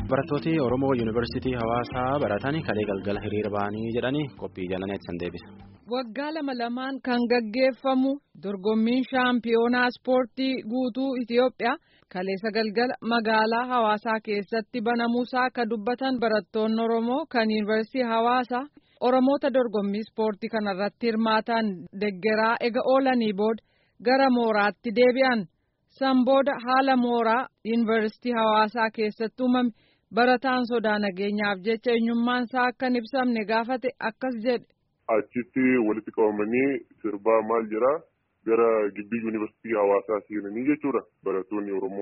Barattooti Oromoo Yuunivarsiitii Hawaasaa baratan kalee galgala hiriira ba'anii jedhanii qophii jalaneet san deebisa. Waggaa lama lamaan kan gaggeeffamu dorgommiin shaampiyoonaa ispoortii guutuu Itiyoophiyaa kaleessa galgala magaalaa Hawaasaa keessatti banamuusaa akka dubbatan barattoonni Oromoo kan Yuunivarsiitii Hawaasaa Oromoota dorgommii ispoortii kanarratti hirmaatan deggeraa ega oolanii booda gara mooraatti deebi'an. San booda haala mooraa yuunivarsiitii hawaasaa keessatti uumame barataan sodaa nageenyaaf jecha eenyummaan isaa akka hin ibsamne gaafate akkas jedhe. Achitti walitti qabamanii sirbaa maal jedhaa gara gibbii yuunivarsiitii hawaasaa seenanii jechuudha barattoonni Oromoo.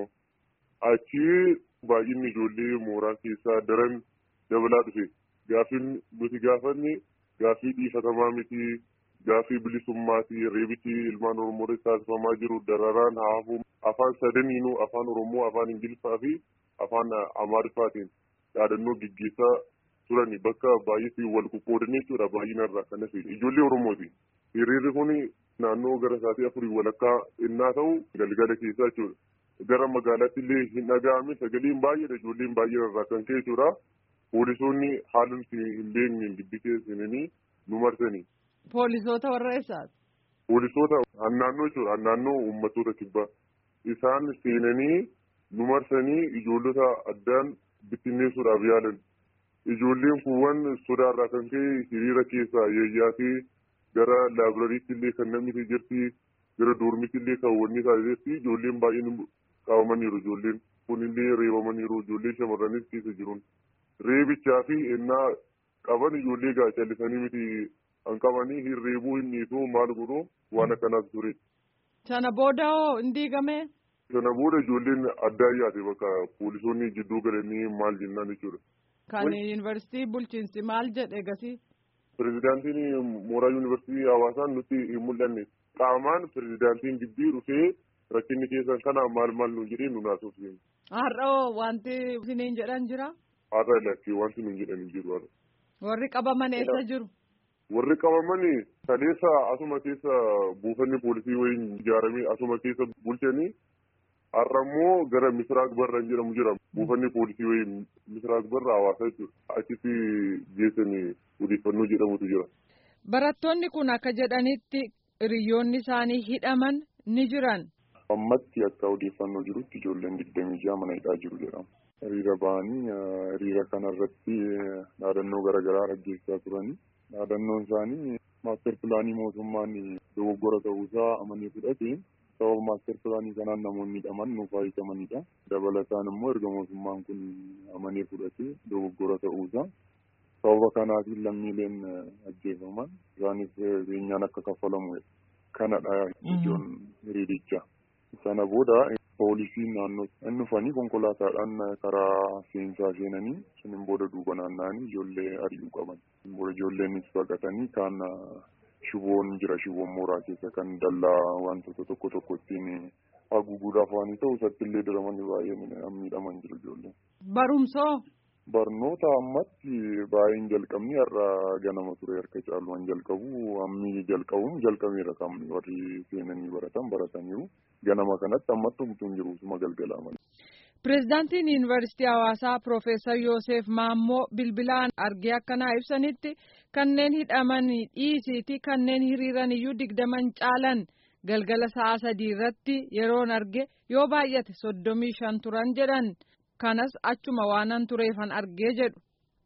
Achi baay'inni ijoollee mooraa keessaa daran dabalaa dhufe. Gaaffiin nuti gaafanne gaaffii dhiifatamaa miti. Gaaffii bilisummaati reebichi ilmaan Oromoo irratti taasifamaa jiru dararaan haafuu afaan sadaniinuu afaan Oromoo afaan Ingiliffaa fi afaan Amaariffaatiin yaadannoo gaggeessaa turani bakka baay'eetti wal qoqqoodan jechuudha baay'inarraa kanas ijoollee Oromooti. Hiriirri kun naannoo gara sa'aatii afurii walakkaa innaa ta'u galgala keessaa jechuudha. Gara magaalaatti illee hin dhaga'ame sagaleen baay'eedha ijoolleen baay'inarraa kan ka'e jechuudha. Poolisoonni haala nuti hin beekne gidduu seenanii nu marsani. Poolisoota warra eessaati? Poolisoota naannoo jechuudha naannoo uummattoota kibbaa isaan seenanii nu marsanii ijoollota addaan bittinneessuudhaaf yaalan ijoolleen kuuwwan sodaarraa kan ka'e hiriira keessaa yeeyyaatee gara laabirariitti illee kan namni jirti gara doormitti illee kan wanni taasisetti ijoolleen baay'een qabamaniiru ijoolleen kunillee reebamaniiru ijoollee shamarranis keessa jiruun reebichaa fi ennaa qaban ijoollee gaachallisanii miti. Kan qabanii hirreebuu hin dhiisuu maal godhuu waan akkanaas ture. Sana booda hoo hin diigamee? Sana booda ijoolleen addaa yaate bakka poolisoonni jidduu galanii maal jennaan jechuudha. Kan yuunivarsiitii bulchiinsi maal jedhe gasii? Pireezidaantiin mooraa yuunivarsiitii hawaasaan nutti hin mul'anne qaamaan pireezidaantiin gibbii dhufee rakkinni keessan kana maal maal nu jedhee nu naasuuf. Har'a hoo wanti isiniin jedhan jira? Har'a lakkee wanti nu jedhan hin jiru. Warri qabaman eessa jiru? Warri qabaman kaleessa asuma keessa buufanni poolisii wayiin ijaaramee asuma keessa bulchanii har'a immoo gara misiraaq barra jedhamu jira buufanni poolisii wayiin misiraaq barra hawaasa jechuudha achitti geessanii odeeffannoo jedhamutu jira. Barattoonni kun akka jedhanitti hiriyoonni isaanii hidhaman ni jiran. Ammatti akka odeeffannoo jirutti ijoolleen digdamii ja'a mana hidhaa jiru jedhama. Hiriira ba'anii hiriira kanarratti dhaadannoo garaagaraa dhaggeessaa turanii. Dhaadannoon isaanii maaster pilaanii mootummaan dogoggora ta'uusaa amanee fudhate sababa maaster pilaanii kanaan namoonni hidhaman nuuf hiikamanidha. Dabalataan immoo erga mootummaan kun amanee fudhate dogoggora ta'uusaa sababa kanaatiin lammiileen ajjeefaman isaanis beenyaan akka kaffalamu kanadha ijoon hiriirichaa. Sana booda poolisiin naannoo inni dhufanii konkolaataadhaan karaa seensaa seenanii suniin booda duuba naanna'anii ijoollee ari'uu qaban. Booda ijoolleenis baqatanii kaan shiboon jira shiboon mooraa keessa kan dallaa wantoota tokko tokko ittiin haguuguudhaaf waan ta'u isatti illee diramanii baay'ee miidhaman jiru ijoolleen. Barumsoo. Barnoota ammatti baay'een jalqabni har'a ganama ture harka caalumaan jalqabu ammi jalqabuun jalqabeera kamni warri seenanii baratan barataniiru ganama kanatti ammatti homtuun jiru suma galgalaa malee. Pireezidaantiin Yuunivarsiitii Hawaasaa Piroofeesar Yoosef Maammoo bilbilaan argee akkanaa ibsanitti kanneen hidhaman dhiisiiti kanneen hiriiran iyyuu digdaman caalan galgala sa'a sadii irratti yeroon arge yoo baay'ate soddomii shan turan jedhan. kanas achuma waanan tureefan argee jedhu.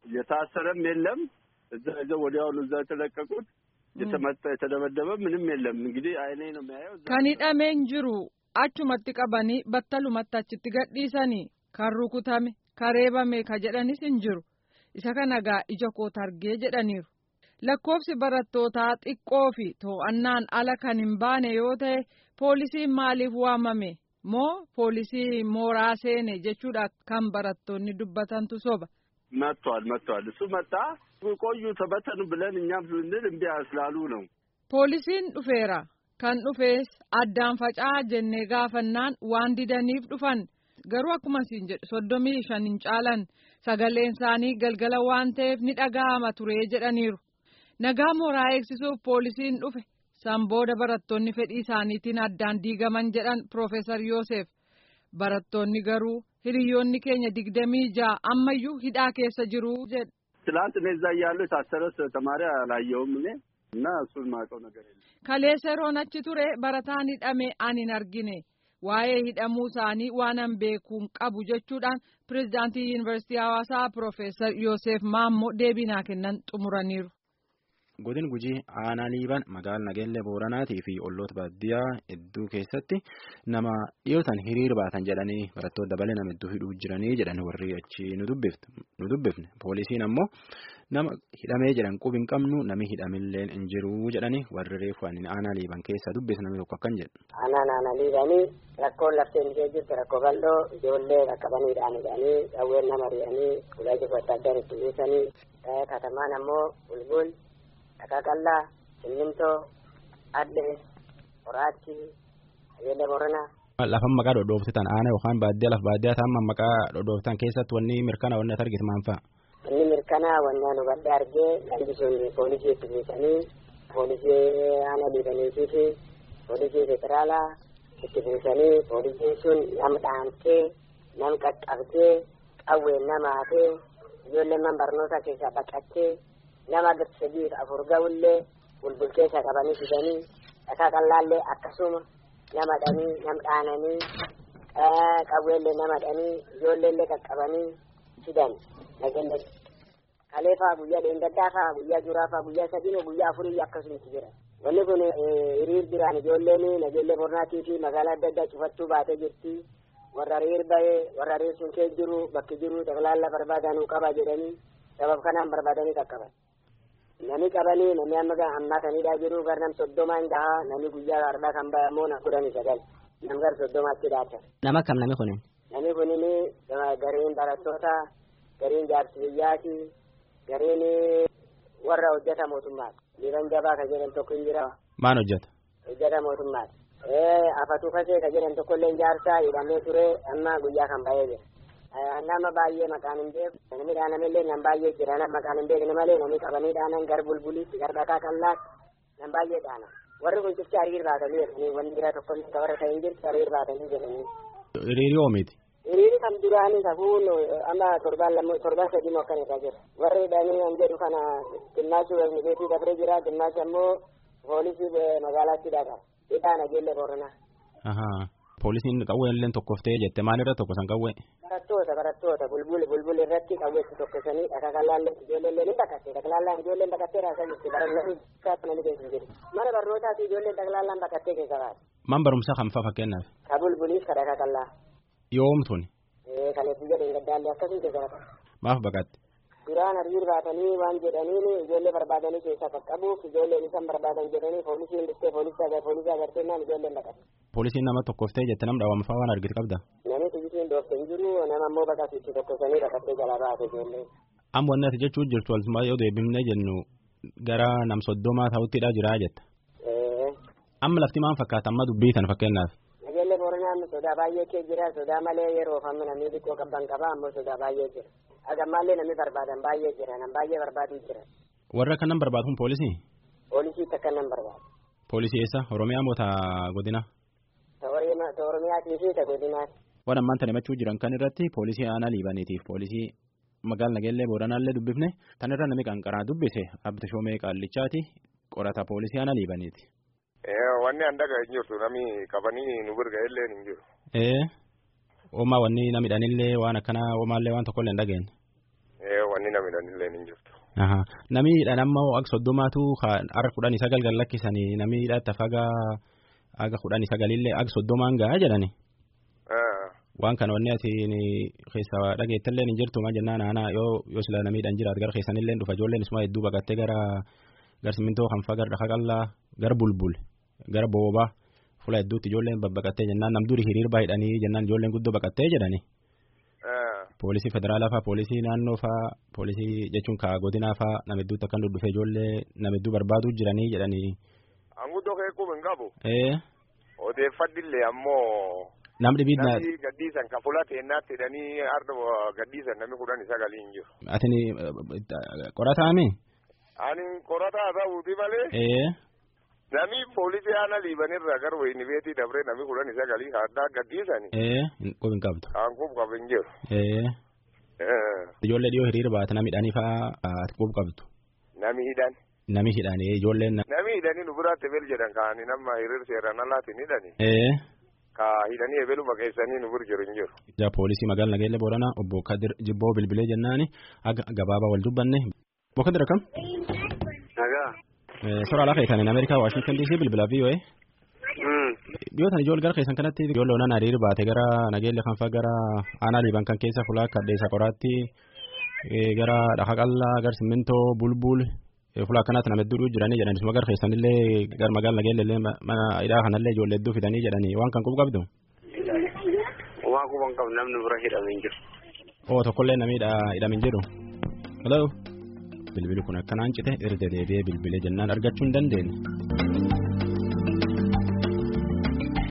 የታሰረም የለም እዛ ይዘው ወዲያውኑ እዛ የተለቀቁት የተመታ የተደበደበ ምንም የለም። እንግዲህ አይኔ ነው የሚያየው። kan hidhameen jiru achumatti qabanii battalumatti achitti gadhiisanii kan rukutame kan reebame ka jedhanis hin jiru isa kana gaa ija koota argee jedhaniiru. lakkoofsi barattootaa xiqqoo fi to'annaan ala kan hin baane yoo ta'e poolisiin maaliif waamame? moo poolisii mooraa seene jechuudha kan barattoonni dubbatantu soba. መጥቷል መጥቷል እሱ መጣ ቆዩ ተበተኑ ብለን እኛም ስንል እምቢ ስላሉ ነው። poolisiin dhufeera kan dhufees addaan faca'aa jennee gaafannaan waan didaniif dhufan garuu akkuma siin jedhu soddomii shan hin caalan sagaleen isaanii galgala waan ta'eef ni dhaga'ama ture jedhaniiru nagaa mooraa eegsisuuf poolisiin dhufe. san booda barattoonni fedhii isaaniitiin addaan diigaman jedhan Piroofeesar Yoosef barattoonni garuu hiriyoonni keenya digdamii ja'a ammayyuu hidhaa keessa jiru jedhe. ትላንት እኔ እዛ እያለሁ የታሰረ ተማሪ አላየሁም እኔ እና እሱን ማውቀው ነገር የለም። Kaleessa yeroon achi ture barataan hidhame ani hin argine waa'ee hidhamuu isaanii waan an beekuun qabu jechuudhaan pirezidaantii yuunivarsiitii hawaasaa Piroofeesar Yoosef Maammoo deebii naa kennan xumuraniiru. Godin gujii aanaa liiban magaalaa nageellee booranaatii fi olloota baadiyyaa hedduu keessatti nama dhiyootan hiriir baatan jedhanii barattoota dabalee nama hedduu hidhuu jiranii jedhan warri achi nu dubbifne poolisiin ammoo nama hidhamee jedhan qubi hin qabnu nami hidhamillee hin jiru jedhanii warri reefu aanaa liiban keessaa dubbisa namni tokko akkan jedhu. Aanaan aanaa liibanii rakkoon lafteen ishee jirtu rakkoo bal'oo ijoollee qaqqabaniidhaan hidhanii qawween nama ri'anii ulaa jiru adda addaan itti buusanii katamaan ammoo bulbul Dhaqaaqallaa, Simmintoo, Adde, Qoraattii, Ayeela Boranaa. Lafan maqaa dhodhooftan aanaa yookaan baadiyyaa lafa baadiyyaa ta'an maqaa dhodhooftan keessatti wanni mirkana wanni ati argite maal fa'a? Inni mirkanaa wanni ani hubadhe argee namni sun poolisii itti buusanii poolisii aanaa liibaniitii fi poolisii federaalaa itti buusanii poolisiin sun nama dhaantee nama qaqqabdee qawween nama hafee ijoollee man barnoota keessaa baqattee nama sadii afur ga'ullee bulbulkeessa qabanii fidanii dhakaa qallaallee akkasuma nama dhanii nam dhaananii qawweellee nama dhanii ijoolleellee qaqqabanii fidan nageenya kalee faa guyyaa dheengaddaa faa guyyaa juraa faa guyyaa sadii guyyaa afurii akkasumatti jira wanni kun hiriir biraan ijoolleen nageellee bornaatii fi magaalaa adda addaa cufattuu baatee jirti warra hiriir bahee warra hiriir sun kee jiru bakki jiru taklaalla barbaadanuu qaba jedhanii sabab kanaan barbaadanii qaqqaban. Nami qabanii nami amma ammaa kanidhaa jiru gar nam soddomaan gahaa nami guyyaa har'aa kan bahe ammoo na kudhanii sagal nam gar soddomaatti dhaata. Nama kam nami kunin? Nami kunin gariin barattoota gariin jaarsi biyyaati gariin warra hojjeta mootummaati. Liiban jabaa ka jedhan tokko hin jira. Maan hojjeta? Hojjeta mootummaati. Afatu kasee ka jedhan tokkollee jaarsaa hidhamee ture amma guyyaa kan bahee jira. nama baay'ee maqaan hin beeku namni dhaanamillee nam baay'ee jira nama maqaan hin beekne malee namni qabanii dhaanan gar bulbulitti gar dhakaa qallaatti nam baay'ee dhaana warri kun cifti hariir baatanii jedhanii wanni biraa tokko illee warra ta'in jirti hariir baatanii jedhanii. Hiriiri oomiiti. Hiriiri kan duraanii safuun amma torbaan lammoo torbaan sadii moo akkan irra jira warri hidhanii an jedhu kana xinnaachi wayni beekii dabree jira xinnaachi ammoo poolisii magaalaatti dhaqa hidhaa nageelle booranaa. Poolisiin qawwee illee tokkoftee jette maalirra tokkosan qawwee? Barattoota barattoota bulbul bulbul irratti qawweetti tokkosanii dhaqaqalaallee ijoolleen ni baqatte dhaqalaallaan ijoolleen baqattee raasaa jirti barannaan namni keessa jiru mana barnootaa fi ijoolleen dhaqalaallaan baqattee keessa baate. Man barumsaa kan fa'a fakkeenyaaf? Ka bulbuliif ka dhaqaqallaa. Yoomtuni? Kan itti jedheen gaddaallee akkasii keessa baate. Maaf baqatte? Duraan hariir baatanii waan jedhaniin ijoollee barbaadanii keessaa qaqqabuuf ijoolleen isaan barbaadan jedhanii poolisiin dhuftee poolisii agarteennaan ijoolleen baqatte. Poolisiin nama tokkoftee jette nam dhaawama fa'aa waan argite qabda. Namni xiyyitiin dhoofte hin jiru nama ammoo baqasitti tokkosanii baqattee jalaa baate ijoollee. Amma wanni ati jechuu jirtu walumaa yoo deebifnee jennu gara nam soddomaa ta'uttidha jira jetta. Amma lafti maal fakkaata amma dubbii tan fakkeenyaaf. Nageelle Booranaa sodaa baay'ee kee jira sodaa malee yeroo fammi namni xiqqoo qabban qaba ammoo sodaa baay'ee jira. Agammallee namni barbaadan baay'ee jira nam baay'ee barbaadu jira. Warra akkan nan barbaadu kun poolisii? Poolisii takka nan barbaadu. Poolisii eessa? Oromiyaa moo ta godina? Ta Oromiyaatii fi ta godinaati. Waan ammaan tan himachuu jiran kan irratti poolisii aanaa liibaniitiif poolisii magaala nageellee booranaallee dubbifne tan irra namni qanqaraa dubbise abdi shoomee qaallichaati qorata poolisii aanaa liibaniiti. Wanni an dhagaa hin jirtu namni qabanii nu birga illee hin jiru. Ee oomaa wanni namni dhanillee waan akkanaa oomaallee waan tokkollee hin dhageenye. Ee wanni namni dhanillee hin jirtu. Namni dhan ammoo akka soddomaatu har'a kudhanii sagal gan lakkisanii namni hidhata fagaa aga kudhanii sagalillee aga soddomaan gahaa jedhani. Waan kana wanni ati keessa dhageettallee hin jirtu maa jennaan aanaa yoo yoo sila namiidhaan jiraat gara keessanillee dhufa ijoolleen isuma hedduu baqattee gara gar simintoo kan faa gara dhaqa qallaa gara bulbul gara boobaa fuula hedduutti ijoolleen babbaqattee jennaan nam duri hiriir baay'idhanii jennaan ijoolleen guddoo baqattee jedhani. Poolisii federaalaa faa poolisii naannoo faa poolisii jechuun kaa godinaa faa nama hedduutti akkan dhufe ijoollee nama hedduu barbaaduu jiranii jedhanii. Anguddoo keekuu hin qabu. Ee. Odeeffadhillee ammoo. Nam dhibiit na. Namni gaddiisan kan fuula teennaatti hidhanii arda gaddiisan namni kudhan sagalii hin jiru. Atini qorataami? Ani qorataa ta'uuti malee. Ee. Nami poolisii aanaa liibanirraa gara wayini beetii dabree nami kudhan sagalii addaa gadhiisani. Ee qubi hin qabdu. Aankuuf qabu hin jiru. Ee ijoollee dhiyoo hiriira baate nami hidhanii fa'aa ati qubi qabdu. Nami hidhan. Nami hidhanii ijoolleen. Nami hidhanii nu biraatti ebel jedhan kaa'anii nama hiriir seeraan alaatiin hidhani. Ee. Ka hidhanii ebelu baqeessanii nu bira jiru hin jiru. Ja poolisii magaalaa Nageelle Booranaa obbo Kadir Jibboo bilbilee jennaani aga gabaabaa wal dubbanne. Obbo Kadir akkam? Nagaa. Sora alaa keessaniin Ameerikaa Waashingtan DC bilbilaa VOA. Dhiyootan ijoollee gara keessan kanatti ijoollee onaan hiriir baate gara Nageelle kan fa'aa gara aanaa liiban kan keessa fulaa kadheessa qoraatti gara dhaha qallaa gara simmintoo bulbul fulaa akkanaatti nama hedduu jiranii jedhan isuma gara keessanillee gara magaalaa Nageelle illee mana hidhaa kanallee ijoollee hedduu fidanii jedhanii waan kan qubu qabdu. Waan quban qabu namni bira hidhamee jiru. Oo tokkollee namni hidhamee jiru. Hello. Bilbili kun akkanaan cite erga deebi'ee bilbilee jennaan argachuu hin dandeenye.